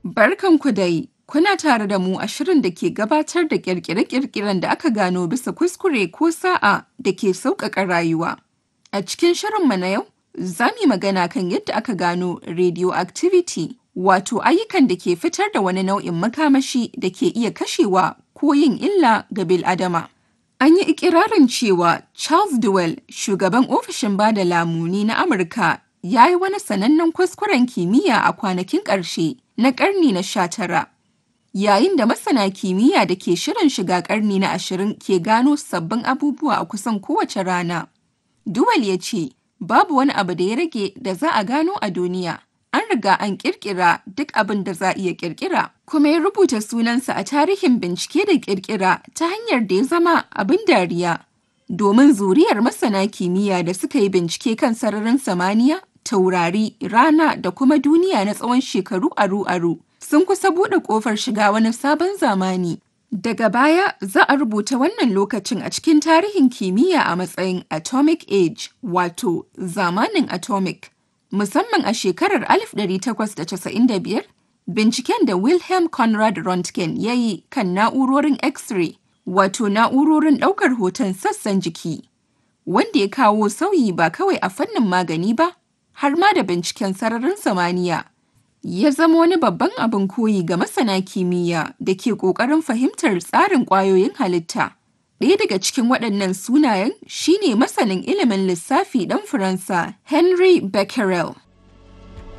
Barkanku dai, kuna tare da mu a shirin da ke gabatar da ƙirƙire-ƙirƙiren da aka gano bisa kuskure ko sa'a da ke sauƙaƙa rayuwa. A cikin shirinmu na yau, za mu yi magana kan yadda aka gano radioactivity, wato ayyukan da ke fitar da wani nau'in makamashi da ke iya kashewa ko yin illa ga bil'adama. An yi ikirarin cewa Charles Duell, shugaban ofishin bada lamuni na Amurka, ya yi wani sanannen kuskuren kimiyya a kwanakin ƙarshe na ƙarni na sha tara. Yayin da masana kimiyya da ke shirin shiga ƙarni na ashirin ke gano sabbin abubuwa a kusan kowace rana. Duwal ya ce, babu wani abu da ya rage da za a gano a duniya. An riga an ƙirƙira duk abin da za a iya ƙirƙira, kuma ya rubuta sunansa a tarihin bincike da ƙirƙira ta hanyar da ya zama abin dariya. Domin zuriyar masana kimiyya da suka yi bincike kan sararin samaniya, taurari, rana da kuma duniya na tsawon shekaru aru-aru sun kusa buɗe ƙofar shiga wani sabon zamani. Daga baya za a rubuta wannan lokacin a cikin tarihin kimiyya a matsayin Atomic Age, wato zamanin atomic. Musamman a shekarar 1895, binciken da Wilhelm Conrad Röntgen ya yi kan na'urorin X-ray, wato na'urorin ɗaukar hoton sassan jiki, wanda ya kawo sauyi ba kawai a fannin magani ba, har ma da binciken sararin samaniya. Ya zama wani babban abin koyi ga masana kimiyya da ke ƙoƙarin fahimtar tsarin ƙwayoyin halitta. Ɗaya daga cikin waɗannan sunayen shine masanin ilimin lissafi ɗan Faransa Henri Becquerel.